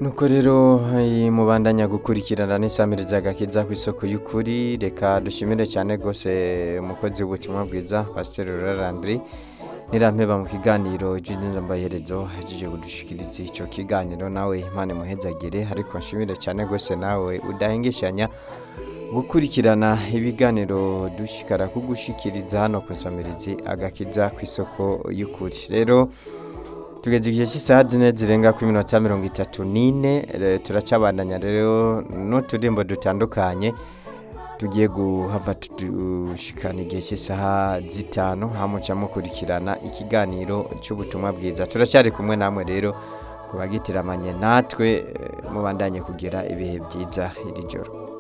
nuko rero eh, mubandanya gukurikirana n'isamiriza agakiza ku isoko y'ukuri reka dushimire cyane rwose umukozi w'ubutumwa bwiza pasiteri rurarandiri nirampeba mu kiganiro cy'inzambaherezo hajije kudushikiriza icyo kiganiro nawe imana imuhezagire ariko nshimire cyane rwose nawe udahengeshanya gukurikirana ibiganiro dushikara kugushikiriza hano ku nsamirizi agakiza ku isoko y'ukuri rero tugeze igihe cy'isaha zine zirenga ku minota mirongo itatu n'ine eh, turacabandanya rero n'uturimbo dutandukanye tugiye guhava dushikana igihe cy'isaha zitanu hamuca mukurikirana ikiganiro cy'ubutumwa bwiza turacyari kumwe namwe rero ku bagitiramanye natwe eh, mubandanye kugira ibihe byiza iri joro